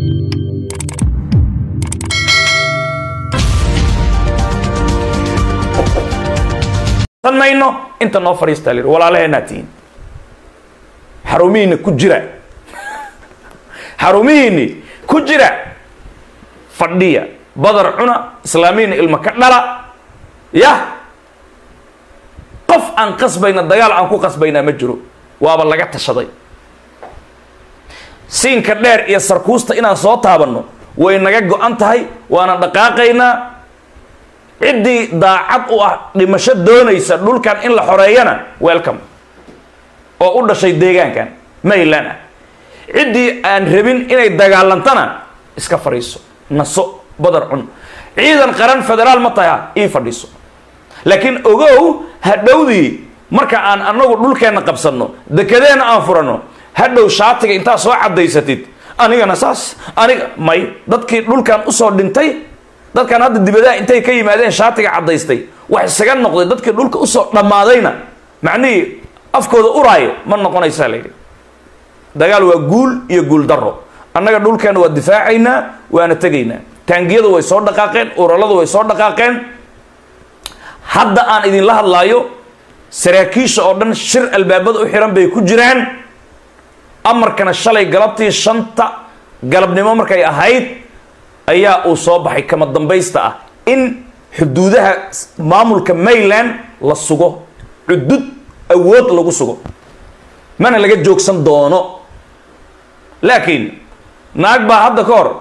mayno inta noo fadhiistaa lir walaalaheenaa tihiin xarumihiinna ku jira xarumihiinni ku jira fadhiya badar cuna islaamiyiinna ilma ka dhala yah qof aan qasbayna dagaal aan ku qasbaynaa ma jiro waaba laga tashaday siinka dheer iyo sarkuusta inaan soo taabanno way naga go-an tahay waana dhaqaaqaynaa ciddii daacad u ah dhimasho doonaysa dhulkan in la xoreeyana welcome oo u dhashay deegaankan mayland ah ciddii aan rabin inay dagaalantana iska fadhiiso naso badar cun ciidan qaran federaal ma tahay ii fadhiiso laakiin ogow hadhowdii marka aan anagu dhulkeenna qabsanno dekedeenna aan furanno hadhow shaatiga intaa soo cadaysatid anigana saas aniga may dadkii dhulkan usoo dhintay dadkan hadda dibadaha intay ka yimaadeen shaatiga caddaystay wax isaga noqday dadkii dhulka usoo dhammaadayna macnihii afkooda uraayo ma noqonaysaa layidhi dagaal waa guul iyo guul daro annaga dhulkeena waa difaacaynaa waana tegaynaa taangiyadu way soo dhaqaaqeen uraladu way soo dhaqaaqeen hadda aan idinla hadlaayo saraakiisha oo dhan shir albaabada u xiran bay ku jiraan amarkana shalay galabtii shanta galabnimo markay ahayd ayaa uu soo baxay kama dambaysta ah in xuduudaha maamulka mayland la sugo cudud awood lagu sugo mana laga joogsan doono laakiin naag baa hadda ka hor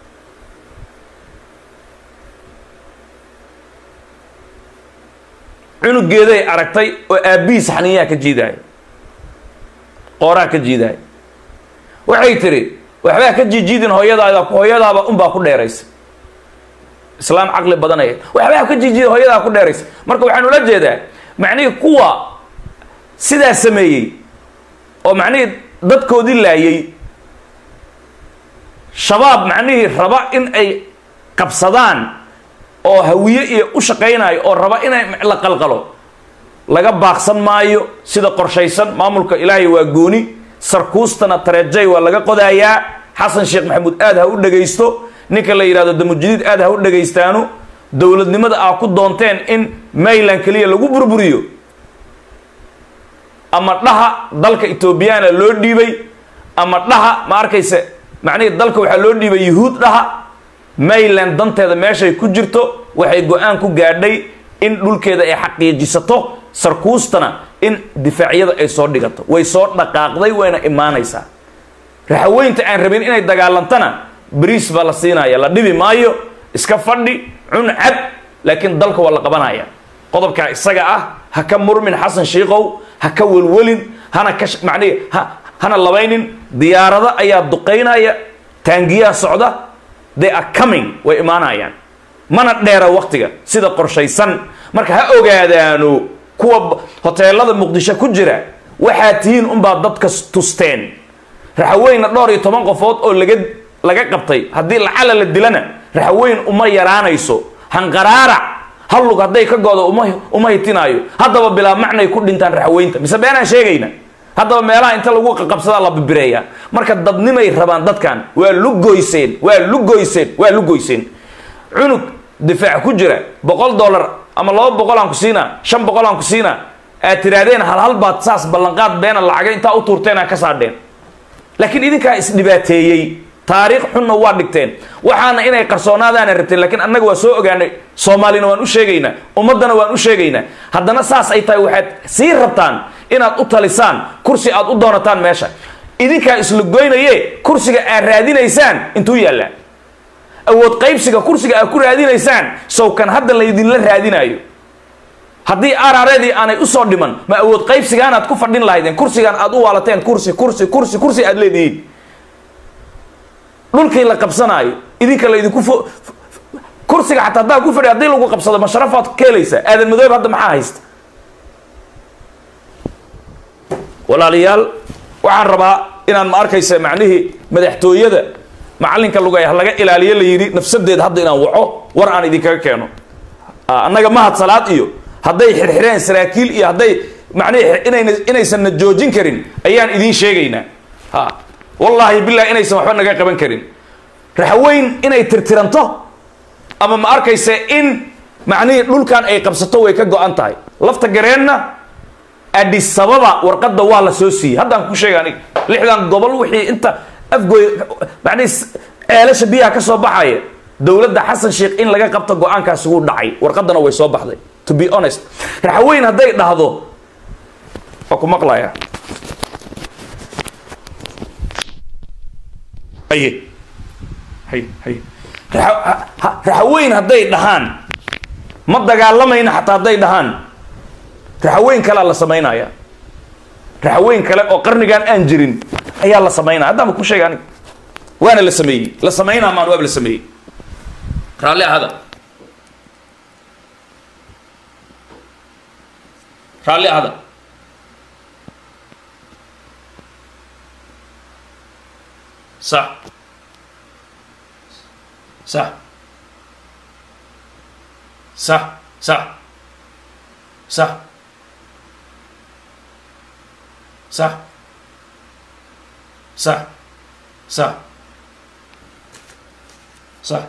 cunugeeday aragtay oo aabbihiis xaniyaha ka jiidaaya qooraha ka jiidaaya waxay tiri waxbaa ka jiijiidin hooyadaada hooyadaaba unbaa ku dheeraysa islaam caqli badanaya waxbaa ka jiijiidin hooyadaa ku dheeraysa marka waxaan ula jeedaa macnihii kuwa sidaa sameeyey oo macnihii dadkoodii laayay shabaab macnihii raba in ay qabsadaan oo hawiye iyo u shaqaynayo oo raba inay la qalqalo laga baaqsan maayo sida qorshaysan maamulka ilaahay waa gooni sarkuustana tareejay waa laga qodayaa xasan sheekh maxamuud aad ha u dhagaysto ninka la yidhahdo damujadiid aad ha u dhagaystaano dowladnimada aa ku doonteen in mayland keliya lagu burburiyo ama dhaha dalka etoobiyana loo dhiibay ama dhaha ma arkayse macnihii dalka waxaa loo dhiibay yuhuud dhaha mayland danteeda meeshay ku jirto waxay go-aan ku gaadhay in dhulkeeda ay xaqiijisato sarkuustana in difaacyada ay soo dhigato way soo dhaqaaqday wayna imaanaysaa raxaweynta aan rabin inay dagaalantana bariis baa la siinaya la dhibi maayo iska fadhi cun cab laakiin dalka waa la qabanaya qodobkaa isaga ah ha ka murmin xasan shiikow ha ka welwelin hana ka macnihi ha hana labaynin diyaarado ayaa duqaynaya taangiyaha socda they are coming way imaanayaan mana dheera waktiga sida qorshaysan marka ha ogaadaano kuwa hoteelada muqdisho ku jira waxaa tihiin unbaa dadka tusteen raxaweyna dhowr iyo toban qofood oo laga laga qabtay haddii lacala la dilana raxaweyn uma yaraanayso hanqaraarac hallug hadday ka goodo uma uma hitinaayo haddaba bilaa macnay ku dhintaan raxaweynta mise beenaan sheegayna haddaba meelaha inta lagu qaqabsadaa la bibireeyaa marka dadnimay rabaan dadkan waa lugoyseen waa lugoyseen waa lugoyseen cunug difaac ku jira boqol dollar ama laba boqol aan ku siinaa shan boqol aan ku siinaa aad tihaahdeen hal hal baad saas ballanqaad beena lacaga intaa u tuurteen aa ka saadheen laakiin idinkaa isdhibaateeyey taariikh xunna waa dhigteen waxaana inay qarsoonaadaana rabteen laakiin annaga waa soo ogaanay soomaalina waan u sheegaynaa ummaddana waan u sheegaynaa haddana saas ay tahay waxaad sii rabtaan inaad u talisaan kursi aad u doonataan meesha idinkaa isla goynaye kursiga aad raadinaysaan intuu yaallaa awood qaybsiga kursiga aad ku raadinaysaan sawkan hadda laydinla raadinaayo haddii arareedii aanay usoo dhiman ma awood qaybsigaanaad ku fadhin lahaydeen kursigaan aad u waalateen kursi kursi kursi kursi aad leedihiin dhulkii la qabsanaayo idinka laydinku fo kursiga xataa haddaa ku fadhi haddii lagu qabsado ma sharafaad ka helaysaa aadan madoob hadda maxaa haysta walaalayaal waxaan rabaa inaan ma arkaysa macnihii madaxtooyada macalinka lugay laga ilaaliyo la yidhi nafsadeed hadda inaan waco war aan idinkaga keeno annaga mahad salaad iyo hadday xirxireen saraakiil iyo hadday macnihii inayna inaysanna joojin karin ayaan idiin sheegaynaa ha wallaahi billahi inaysan waxba naga qaban karin raxweyn inay tirtiranto ama ma arkayse in macnihii dhulkan ay qabsato way ka go-an tahay lafta gareenna adisababa warqadda waa la soo siiyey haddaan ku sheega aniga lixdan gobol wixii inta afgooy macnihi ceelasha biyaha ka soo baxaya dowladda xasan sheekh in laga qabto go-aankaasi wuu dhacay warqaddana way soo baxday to be honest raxweyn hadday dhahdo waa ku maqlaya haye hay hay raxweyn hadday dhahaan ma dagaalamayna xataa hadday dhahaan raxweyn kalea la samaynaya raxweyn kale oo qarnigan aan jirin ayaa la samaynaya haddaan ba ku sheega aniga waana la sameeyey la samaynaa maan waaba la sameeyey raalli ahada raalli ahada sax sax sax sax sax sax sax sax sax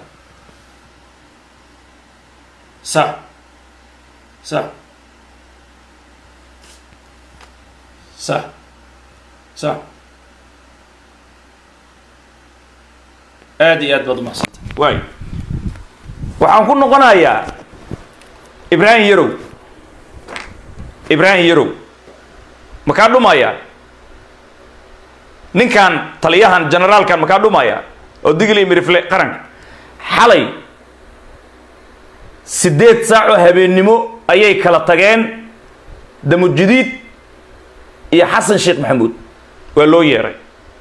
sax sax sax sax aada iyo aad baad umaxsanta waay waxaan ku noqonayaa ibraahim yarow ibraahim yarow makaa dhumaya ninkan taliyahan generaalkan makaa dhumaya oo digli mirifle qaranka xalay siddeed saac oo habeennimo ayay kala tageen damujidiid iyo xasan sheekh maxamuud waa loo yeeray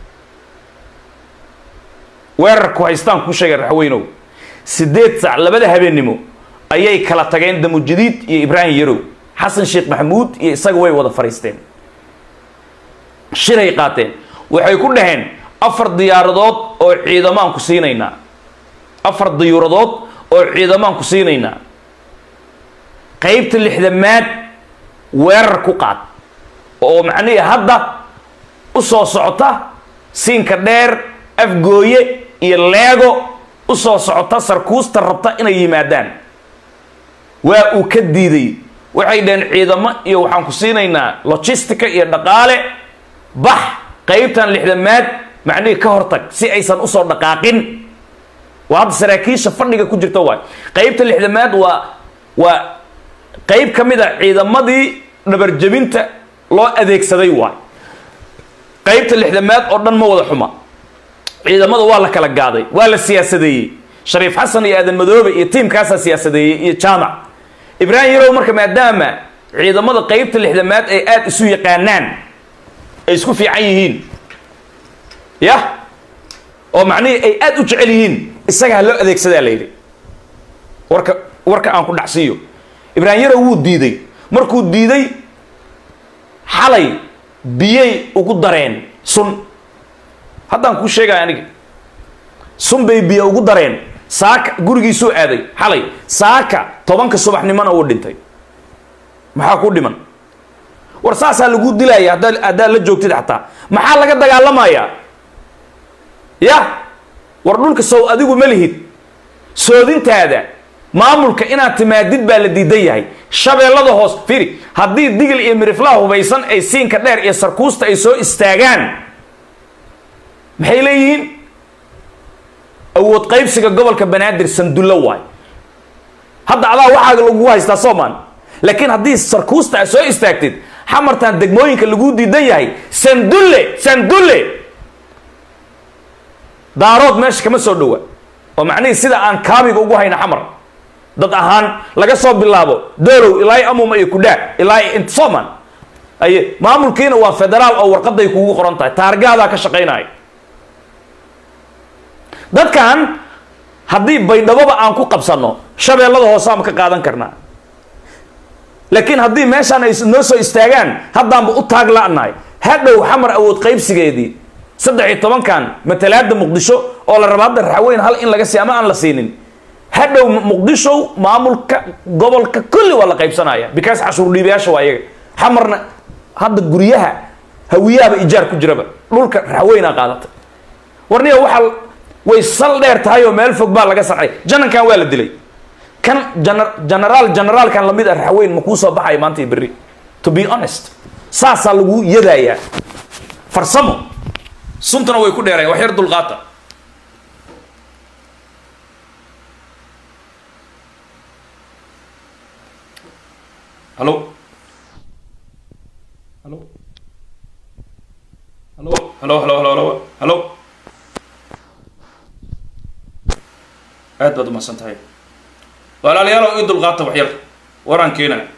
weerarku haystaan kuu sheegay raxweynow siddeed saac labada habeennimo ayay kala tageen damujidiid iyo ibraahim yarow xasan sheekh maxamuud iyo isaga way wada fadhiisteen shiray qaateen waxay ku dhaheen afar diyaaradood oo ciidamaan ku siinaynaa afar diyuuradood oo ciidamaan ku siinaynaa qaybta lixdamaad weerar ku qaad oo macnihii hadda u soo socota siinka dheer afgooye iyo leego u soo socota sarkuusta rabta inay yimaadaan waa uu ka diiday waxay dhaheen ciidamo iyo waxaan ku siinaynaa logistica iyo dhaqaale bax qaybtan lixdamaad macnihii ka hortag si aysan usoo dhaqaaqin waa hadda saraakiisha fadhiga ku jirta waay qaybta lixdamaad waa waa qayb ka mid a ciidamadii dhabarjebinta loo adeegsaday waay qaybta lixdamaad oo dhan ma wada xuma ciidamada waa la kala gaaday waa la siyaasadeeyey shariif xasan iyo aadan madoobe iyo tiimkaasaa siyaasadeeyey iyo jaamac ibraahim yarow marka maadaama ciidamada qaybta lixdamaad ay aada isu yaqaanaan ay isku fiican yihiin yah oo macnihii ay aada u jecel yihiin isaga ha loo adeegsadaa la yidhi warka warka aan ku dhacsiiyo ibraahim yarow wuu diiday markuu diiday xalay biyay ugu dareen sun haddaan kuu sheegaya aniga sun bay biyo ugu dareen saaka gurigiisuu aaday xalay saaka tobanka subaxnimona uu dhintay maxaa ku dhiman war saasaa lagu dilaya haddaa haddaad la joogtid xataa maxaa laga dagaalamayaa yah war dhulka sow adigu ma lihid soodintaada maamulka inaad timaadid baa la diidan yahay shabeellada hoos firi haddii digil iyo miriflaha hubaysan ay siinka dheer iyo sarkuusta ay soo istaagaan maxay leeyihiin awood qaybsiga gobolka banaadir sandullo waay hadda adaa waxaa lagu haystaa soomaan laakiin haddii sarkuusta aad soo istaagtid xamartan degmooyinka lagu diidan yahay sandulle sandulle daarood meesha kama soo dhowa oo macnihii sida aan kaabiga ugu hayna xamar dad ahaan laga soo bilaabo doolow ilaa amuma iyo kudhaa ilaa int soomaan aye maamulkiina waa federaal oo warqaday kugu qoran tahay taargaadaa ka shaqaynaya dadkan haddii baydhaboba aan ku qabsanno shabeellada hooseama ka qaadan karnaa laakiin haddii meeshaan ay noo soo istaagaan haddaanba u taag la'nahay hadhow xamar awood qaybsigeedii saddex iyo tobankan matalaada muqdisho oo la raba hadda raxweyn hal in laga sii ama aan la siinin hadhow muqdisho maamulka gobolka kulli waa la qaybsanaya because cashuur dhiibayaasha waa iyaga xamarna hadda guryaha hawiyaaba ijaar ku jiraba dhulka raxweynaa qaadatay warniya waxaa way sal dheer tahay oo meel fog baa laga sarcay janankan waa la dilay kan jana genaraal generaalkan lamid ah raxweyn ma kuu soo baxaya maanta iyo berri to be honest saasaa lagu yadayaa farsamo suntana way ku dheerayan wax yar dulqaata halo halo halo halo halo halo halo halo aad baad umahadsan tahay walaalayaal ii dulqaata wax yar waraan keenaya